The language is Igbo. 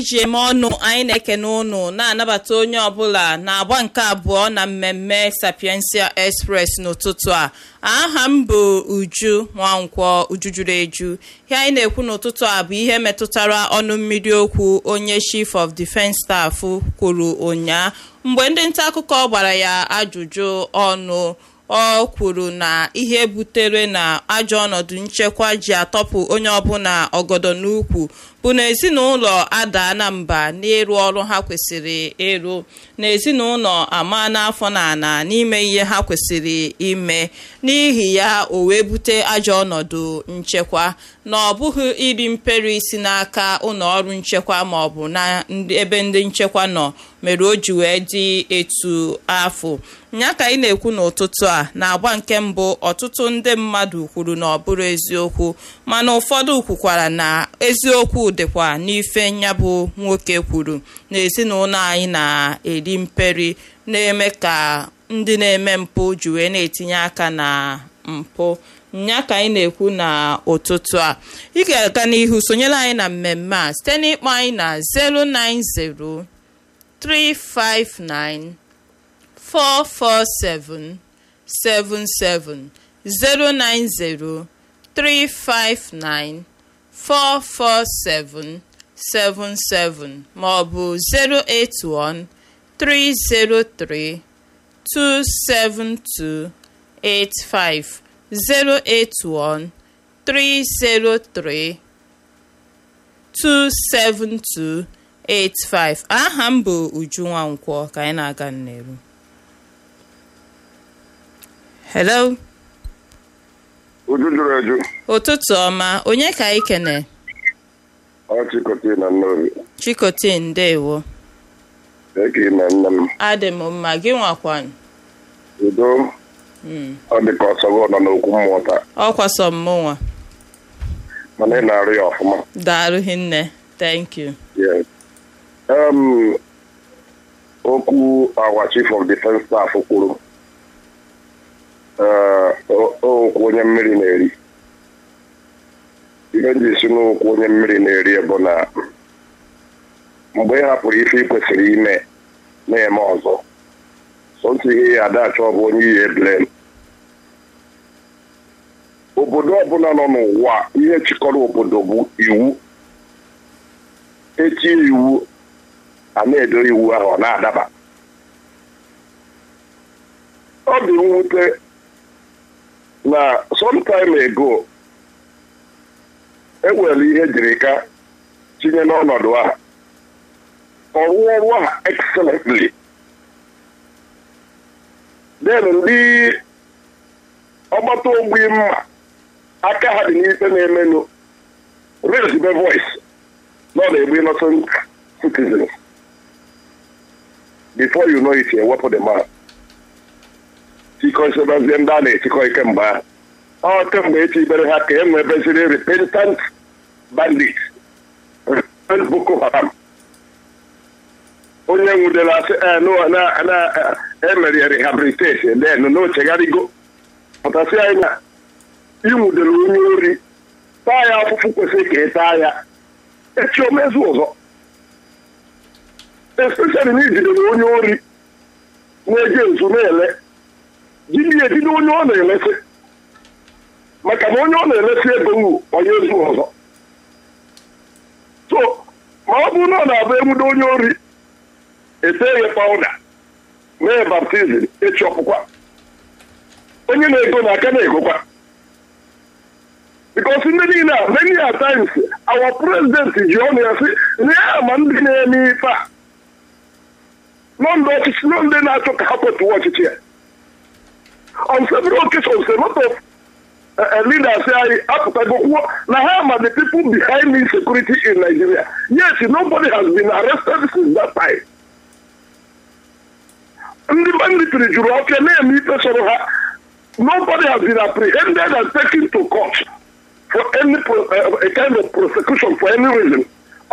ji eme ọnụ anyị na-ekene ụnụ na-anabata onye ọbụla na-agba nke abụọ na mmemme sapiensia express n'ụtụtụ a aha m bụ uju nwankwọ uju juru eju ihe anyị na-ekwu n'ụtụtụ a bụ ihe metụtara ọnụ mmiri okwu onye chief of defense staff kwuru ụnyaa mgbe ndị nta akụkọ gbara ya ajụjụ ọnụ ọ kwuru na ihe butere na ajọ ọnọdụ nchekwa ji atọpụ onye ọbụla ọgọdọ n'ukwu bụ na ezinụlọ ada na mba n'ịrụ ọrụ ha kwesịrị ịrụ na ezinụlọ ama n'afọ na ana n'ime ihe ha kwesịrị ime n'ihi ya o wee bute ajọ ọnọdụ nchekwa na ọ bụghị iri mperi isi n'aka ụlọ ọrụ nchekwa ma ọ bụ na ebe ndị nchekwa nọ mere o ji wee dị etu afọ nya ka anyị na-ekwu n'ụtụtụ a na-agba nke mbụ ọtụtụ ndị mmadụ kwuru na ọ bụrụ eziokwu mana ụfọdụ kwukwara na eziokwu dịkwa n'ife nyabụ nwoke kwuru na ezinụlọ anyị na-eri mperi na-eme ka ndị na-eme mpụ ji wee na-etinye aka na mpụ nya ka anyị na-ekwu na ụtụtụ a ị ga-aga n'ihu sonyere anyị na mmemme a site n'ịkpọ anyị na 090 359 447 77 090 359 447 77 ma ọ bụ 081 303 272 85 081 303 272 85 aha m bụ Uju Nwankwọ ka anyị na-aga nneru hello Uju juru eju ụtụtụ ọma onye ka anyị kene ọ chịkọta na nnobi chikote ndewo eke na nne m adị m mma gị nwakwan udo ọ dị ka ọsọgọ nọ n'okwu mmụọ taa ọkwasọ mmụnwa mana ị na-arụ ya ọfụma daalụ hinne thank you Yes. Um, okwu our chief of defense staff kwuru eh, o- okwu onye mmiri na-eri ihe nji si n'okwu onye mmiri na-eri bụ na mgbe ị hapụrụ ife ị kwesịrị ime na-eme ọzọ sọntụ ihe ya adachọ bụ onye ihe blem obodo ọbụla nọ n'ụwa ihe chịkọrọ obodo bụ iwu echi iwu a na-edo iwu ahụ ọ na-adaba ọ dị mwute na sometime ago ewere ihe jiri ka tinye n'ọnọdụ ahụ ọ rụọ ọrụ ahụ excellently then ndị ọgbata ogbi mma aka ha dị n'ife na-emenụ raise the voice nọ na-egbu innocent citizens before you know it ewepụ the man chikọsebazie ndị a na-echikọ ike mgbe ahụ ọ kemgbe echi ibere ha ka e nwebeziri repentant bandit repentant boko haram onye nwudere asị eh, no, na na emere rehabilitation then n'ochegharịgo pụtasị anyị na ịnwudere onye ori taa ya afụfụ kwesịrị ka ị taa ya echi omezu ọzọ especially na ijidere onye ori na-eje nzu na-ele jidi ejide onye ọ na-elesi maka na onye ọ na-elesi ebe wu onye ezu ọzọ so ma ọ bụrụ na ọ na-abụ enwude onye ori ete ya pawuda mee baptizim echi ọpụkwa onye na-ego na aka na-egokwa because ndị niile a many a times our president ji ọnụ ya sị na ya ma ndị na-eme ife a nọ ndị ọchịchị nọ ndị na-achọ ka ha kwetuo ọchịchị ya on several occasions a lot of uh, leaders anyị apụtago kwuo na ha ma the people behind insecurity in Nigeria yes nobody has been arrested since that time ndị banditiri juru ọfịa na-eme ife sọrọ ha nobody has been apprehended and taken to court for any pro, uh, a kind of prosecution for any reason